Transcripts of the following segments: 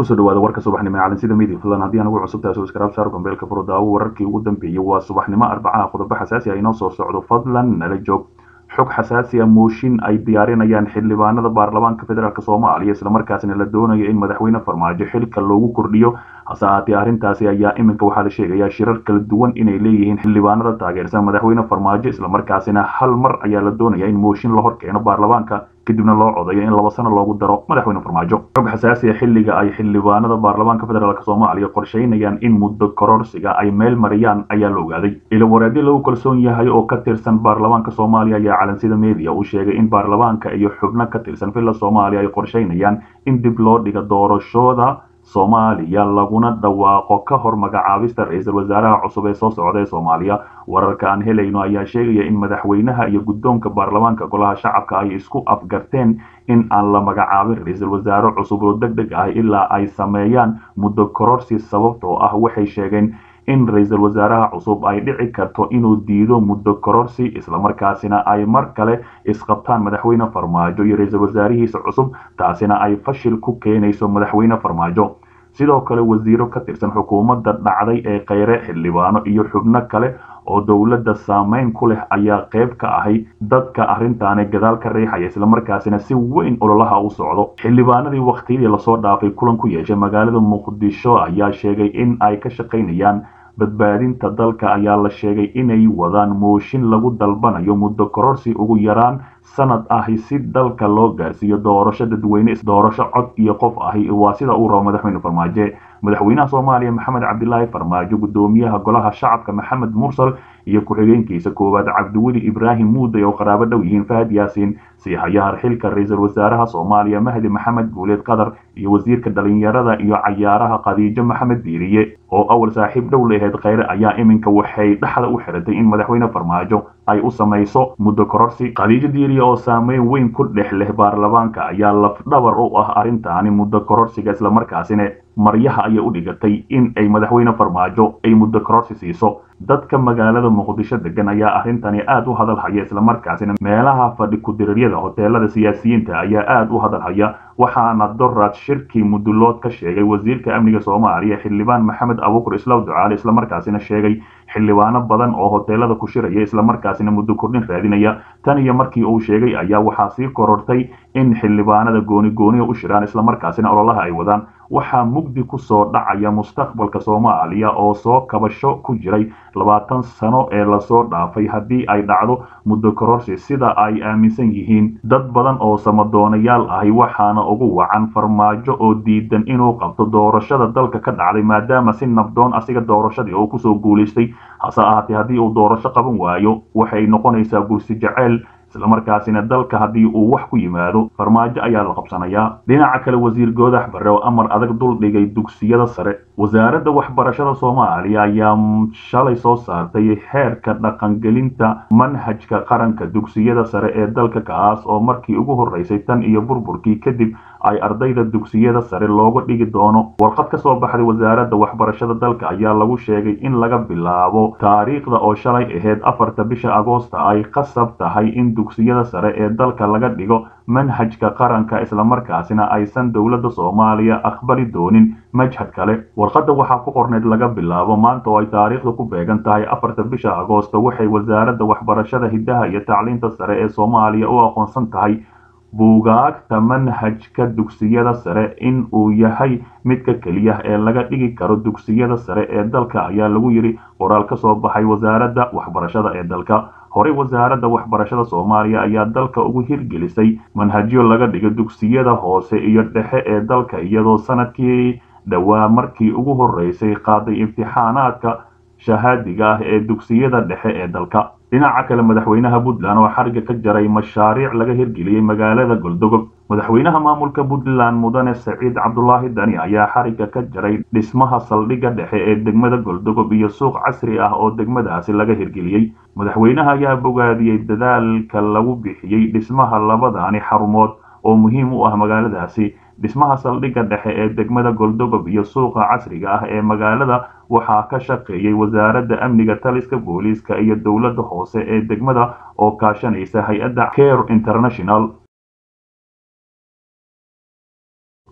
kusoo dhawaada warka subaxnimo ee calansida media fadlan haddii aan ugu cusub tahay subscribe saar gambeelka furo daawo wararkii ugu dambeeyey waa subaxnimo arbacaha qodobo xasaasi ah inoo soo socdo fadlan nala joog xog xasaasi ah mooshin ay diyaarinayaan xildhibaanada baarlamaanka federaalk soomaaliya islamarkaasina la doonayo in madaxweyne farmaajo xilka loogu kordhiyo hase ahaatee arrintaasi ayaa iminka waxaa la sheegayaa shirar kala duwan inay leeyihiin xildhibaanada taageersan madaxweyne farmaajo islamarkaasina hal mar ayaa la doonaya in mooshin la horkeeno baarlamaanka kadibna loo codayo in laba sano loogu daro madaxweyne farmaajo xog xasaasi ah xilliga ay xildhibaanada baarlamaanka federaalk soomaaliya qorsheynayaan in muddo kororsiga ay meel mariyaan ayaa la ogaaday ilawareedyo lagu kalsoon yahay oo ka tirsan baarlamaanka soomaaliya ayaa calansida media uu sheegay in baarlamaanka iyo xubno ka tirsan villa soomaaliya ay qorsheynayaan in dib loo dhiga doorashooda soomaaliya laguna dhawaaqo ka hor magacaabista ra-iisul wasaaraha cusub ee soo socda ee soomaaliya wararka aan helayno ayaa sheegaya in madaxweynaha iyo guddoonka baarlamaanka golaha shacabka ay isku afgarteen in aan la magacaabin ra-iisul wasaare cusub oo deg deg ah ilaa ay sameeyaan muddo kororsi sababtoo ah waxay sheegeen in ra-iisul wasaaraha cusub ay dhici karto inuu diido muddo kororsi islamarkaasina ay mar kale isqabtaan madaxweyne farmaajo iyo ra-iisul wasaarihiisa cusub taasina ay fashil ku keenayso madaxweyne farmaajo sidoo kale wasiiro ka tirsan xukuumadda dhacday ee kheyre xildhibaano iyo xubno kale oo dowladda saameyn ku leh ayaa qayb ka ahay dadka arrintaani gadaal ka riixaya islamarkaasina si weyn ololaha u socdo xildhibaanadii wakhtiyadii lasoo dhaafay kulan ku yeeshay magaalada muqdisho ayaa sheegay in ay ka shaqaynayaan badbaadinta dalka ayaa la sheegay inay wadaan mooshin lagu dalbanayo muddo kororsi ugu yaraan sanad ahi si dalka loo gaarsiiyo doorasho dadweyne doorasho cod iyo qof ahi waa sida uu rabo madaxweyne farmaajo madaxweynaha soomaaliya maxamed cabdilaahi farmaajo guddoomiyaha golaha shacabka maxamed mursal iyo ku-xigeenkiisa koowaad cabdiweli ibraahim muuday oo qaraabo dhow yihiin fahad yaasiin siixayaha xilka ra-iisul wasaaraha soomaaliya mahdi maxamed guuleed qatar iyo wasiirka dhalinyarada iyo cayaaraha khadiijo maxamed diiriye oo awal saaxiib dhow laheyd kheyre ayaa iminka waxay dhexda u xiratay in madaxweyne farmaajo ay u samayso muddo kororsi khadiijo diiriye oo saameyn weyn ku dhex leh baarlamaanka ayaa lafdhabar u ah arrintaani muddo kororsiga islamarkaasina maryaha ayay u dhigatay in ay madaxweyne farmaajo ay muddo kororsi siiso dadka magaalada muqdisho degan ayaa arrintani aad u hadal haya islamarkaasina meelaha fadhi ku-diriiryada hoteelada siyaasiyiinta ayaa aad u hadal haya waxaana dorad shirkii mudulood ka sheegay wasiirka amniga soomaaliya xildhibaan maxamed abuukur islaw ducaale islamarkaasina sheegay xildhibaano badan oo hoteelada ku shiraya islamarkaasina muddo kordhin raadinaya tan iyo markii uu sheegay ayaa waxaa sii korortay in xildhibaanada gooni gooniya u shiraan islamarkaasina ololaha ay wadaan waxaa mugdi ku soo dhacaya mustaqbalka soomaaliya oo soo kabasho ku jiray labaatan sano ee lasoo dhaafay haddii ay dhacdo muddo kororsi sida ay aaminsan yihiin dad badan oo samadoonayaal ahi waxaana ugu wacan farmaajo oo diidan inuu qabto doorashada dalka ka dhacday maadaama si nabdoon asiga doorashadii oo kusoo guulaystay hase ahaatee haddii uu doorasho qaban waayo waxay noqonaysaa gursi jaceyl islamarkaasina dalka haddii uu wax ku yimaado farmaajo ayaa la qabsanayaa dhinaca kale wasiir goodax barre oo amar adag dul dhigay dugsiyada sare wasaaradda waxbarashada soomaaliya ayaa shalay soo saartay heerka dhaqangelinta manhajka qaranka dugsiyada sare ee dalka kaas oo markii ugu horreysay tan iyo burburkii kadib ay ardayda dugsiyada sare looga dhigi doono warqad ka soo baxday wasaaradda waxbarashada dalka ayaa lagu sheegay in laga bilaabo taariikhda oo shalay ahayd afarta bisha agoosta ay qasab tahay in dugsiyada sare ee dalka laga dhigo manhajka qaranka islamarkaasina aysan dowladda soomaaliya aqbali doonin majhad kale warqadda waxaa ku qorneyd laga bilaabo maanta oo ay taariikhda ku beegan tahay afarta bisha agoosta waxay wasaaradda waxbarashada hiddaha iyo tacliinta sare ee soomaaliya u aqoonsan tahay buugaagta manhajka dugsiyada sare in uu yahay midka keliya ee laga dhigi karo dugsiyada sare ee dalka ayaa lagu yidhi qoraal ka soo baxay wasaaradda waxbarashada ee dalka horey wasaaradda waxbarashada soomaaliya ayaa dalka ugu hirgelisay manhajyo laga dhigo dugsiyada hoose iyo dhexe ee dalka iyadoo sanadkii dhowaa markii ugu horreysay qaaday imtixaanaadka shahaadiga ah ee dugsiyada dhexe ee dalka dhinaca kale madaxweynaha puntland oo xariga ka jaray mashaariic laga hirgeliyey magaalada goldogob madaxweynaha maamulka puntland mudane saciid cabdulaahi dani ayaa xariga ka jaray dhismaha saldhigga dhexe ee degmada goldogob iyo suuq casri ah oo degmadaasi laga hirgeliyey madaxweynaha ayaa bogaadiyey dadaalka lagu bixiyey dhismaha labadaani xarumood oo muhiim u ah magaaladaasi dhismaha saldhigga dhexe ee degmada goldogob iyo suuqa casriga ah ee magaalada waxaa ka shaqeeyey wasaaradda amniga taliska booliiska iyo dowladda hoose ee degmada oo kaashanaysa hay-adda care international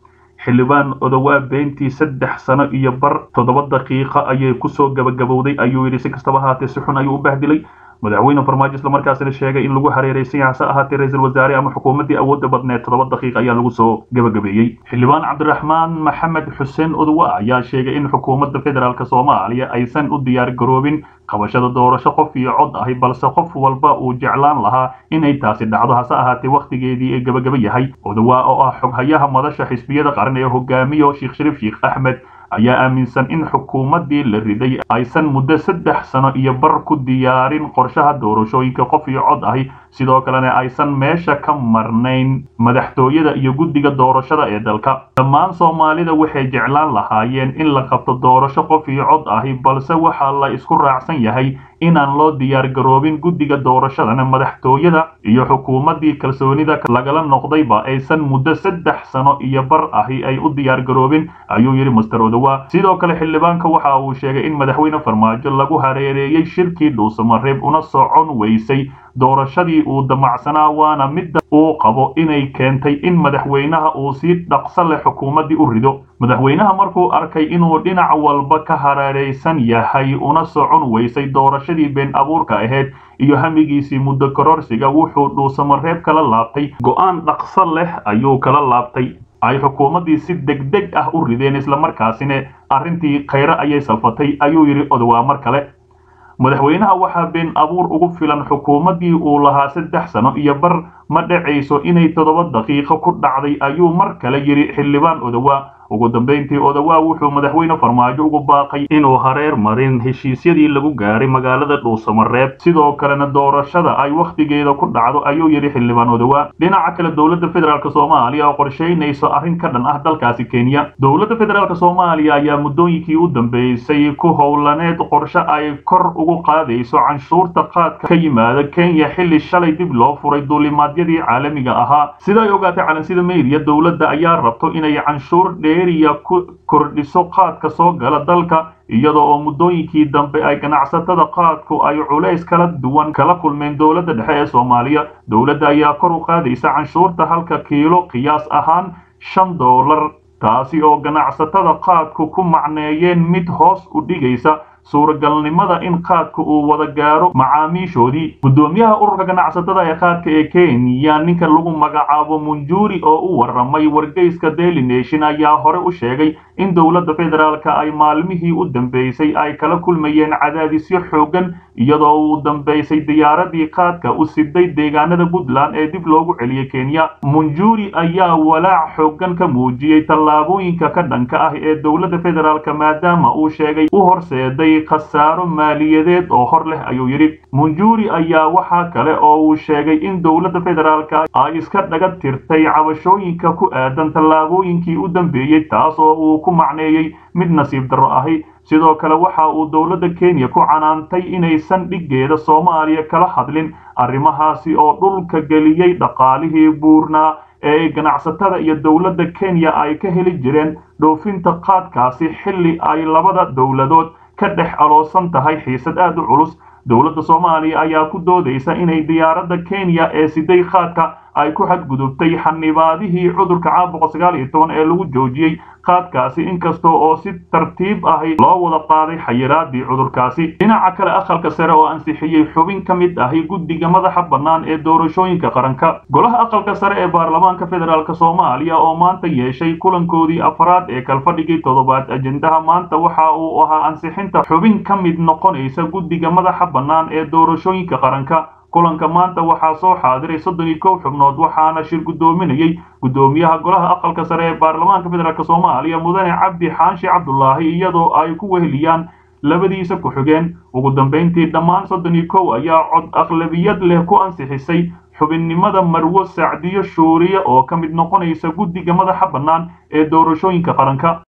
xildhibaan odowaa beentii saddex sano iyo bar toddoba daqiiqa ayay kusoo gabagabowday ayuu yidhi si kastaba ahaatee si xun ayuu u bahdilay madaxweyne farmaajo islamarkaasina sheegay in lagu hareeraysan yahay hase ahaatee ra-iisul wasaare ama xukuumaddii awoodda badneed toddoba daqiiq ayaa lagu soo gabagabeeyey xildhibaan cabdiraxmaan maxamed xuseen odowa ayaa sheegay in xukuumadda federaalk soomaaliya aysan u diyaar garoobin qabashada doorasho qof iyo cod ahi balse qof walba uu jeclaan lahaa inay taasi dhacdo hase ahaatee wakhtigeedii ee gabagaba yahay odowaa oo ah xoghayaha madasha xisbiyada qaran ee hogaamiyo sheekh shariif sheekh axmed ayaa aaminsan in xukuumaddii la riday aysan muddo saddex sano iyo bar ku diyaarin qorshaha doorashooyinka qof iyo cod ahi sidoo kalena aysan meesha ka marnayn madaxtooyada iyo guddiga doorashada ee dalka dhammaan soomaalida waxay jeclaan lahaayeen in la qabto doorasho qof iyo cod ahi balse waxaa la isku raacsan yahay inaan loo diyaar garoobin guddiga doorashadana madaxtooyada iyo xukuumaddii kalsoonida lagala noqdayba aysan muddo saddex sano iyo bar ahi ay u diyaar garoobin ayuu yidhi master odowa sidoo kale xildhibaanka waxa uu sheegay in madaxweyne farmaajo lagu hareereeyey shirkii dhuusamareeb una socon weysay doorashadii uu damacsanaa waana midda uu qabo inay keentay in madaxweynaha uu si dhaqso leh xukuumaddii u rido madaxweynaha markuu arkay inuu dhinac walba ka hareeraysan yahay una socon weysay doorashadii been abuurka ahayd iyo hamigiisii muddo kororsiga wuxuu dhuusamareeb kala laabtay go'aan dhaqso leh ayuu kala laabtay ay xukuumaddii si degdeg ah u rideen islamarkaasina arrintii khayre ayay salfatay ayuu yidhi odowaa mar kale madaxweynaha waxaa been abuur ugu filan xukuumaddii uu lahaa saddex sano iyo bar ma dhacayso inay toddoba daqiiqo ku dhacday ayuu mar kale yidhi xildhibaan odowaa ugu dambayntii odowaa wuxuu madaxweyne farmaajo ugu baaqay inuu hareer marin heshiisyadii lagu gaaray magaalada dhuusamareeb sidoo kalena doorashada ay wakhtigeeda ku dhacdo ayuu yidhi xildhibaan odowaa dhinaca kale dowladda federaalk soomaaliya oo qorshaynayso arrin ka dhan ah dalkaasi kenya dowladda federaalk soomaaliya ayaa muddooyinkii u dambeysay ku howlaneed qorshe ay kor ugu qaadayso canshuurta qaadka ka yimaada kenya xilli shalay dib loo furay duulimaadyadii caalamiga ahaa siday ogaatay calansida meydiya dowladda ayaa rabto inay canshuur dheeriya ku kordhiso qaadka soo gala dalka iyada oo muddooyinkii dambe ay ganacsatada qaadku ay culays kala duwan kala kulmeen dowladda dhexe ee soomaaliya dowladda ayaa kor u qaadaysa canshuurta halka kiilo qiyaas ahaan shan doolar taasi oo ganacsatada qaadku ku macneeyeen mid hoos u dhigaysa suuragalnimada in qaadka uu wada gaaro macaamiishoodii guddoomiyaha ururka ganacsatada ee qaadka ee kenya ninka lagu magacaabo munjuri oo u waramay wargeyska daily nation ayaa hore u sheegay in dowladda federaalka ay maalmihii u dambeysay ay kala kulmayeen cadaadisyo xoogan iyadoo uu dambeysay diyaaradii qaadka u siday deegaanada puntland ee dib loogu celiyey kenya munjuri ayaa walaac xoogan ka muujiyey tallaabooyinka ka dhanka ah ee dowladda federaalka maadaama uu sheegay u horseeday khasaaro maaliyadeed oo hor leh ayuu yidhi munjuri ayaa waxaa kale oo uu sheegay in dowladda federaalka ay iska dhaga tirtay cabashooyinka ku aadan tallaabooyinkii u dambeeyey taas oo uu ku macneeyey mid nasiib darro ahi sidoo kale waxa uu dowladda kenya ku canaantay inaysan dhiggeeda soomaaliya kala hadlin arrimahaasi oo dhulka geliyey dhaqaalihii buurnaa ee ganacsatada iyo dowladda kenya ay ka heli jireen dhoofinta qaadkaasi xilli ay labada dowladood ka dhex aloosan tahay xiisad aad u culus dowladda soomaaliya ayaa ku doodaysa inay diyaaradda kenya ee siday qaadka ay ku xadgudubtay xanibaadihii cudurka caabuqa sagaal iyo toban ee lagu joojiyey qaadkaasi inkasta oo si tartiib ahi loo wada qaaday xayiraadii cudurkaasi dhinaca kale aqalka sare oo ansixiyey xubin ka mid ahi guddiga madaxa bannaan ee doorashooyinka qaranka golaha aqalka sare ee baarlamaanka federaalk soomaaliya oo maanta yeeshay kulankoodii afraad ee kalfadhigii toddobaad ajendaha maanta waxa uu ahaa ansixinta xubin ka mid noqonaysa guddiga madaxa bannaan ee doorashooyinka qaranka kulanka maanta waxaa soo xaadiray soddon iyo kow xubnood waxaana shir guddoominayey guddoomiyaha golaha aqalka sare ee baarlamaanka federaalk soomaaliya mudane cabdi xaanshi cabdulaahi iyadoo ay ku weheliyaan labadiisa ku-xigeen ugu dambayntii dhammaan soddon iyo kow ayaa cod aqlabiyad leh ku ansixisay xubinnimada marwo sacdiyo shuuriye oo ka mid noqonaysa guddiga madaxa bannaan ee doorashooyinka qaranka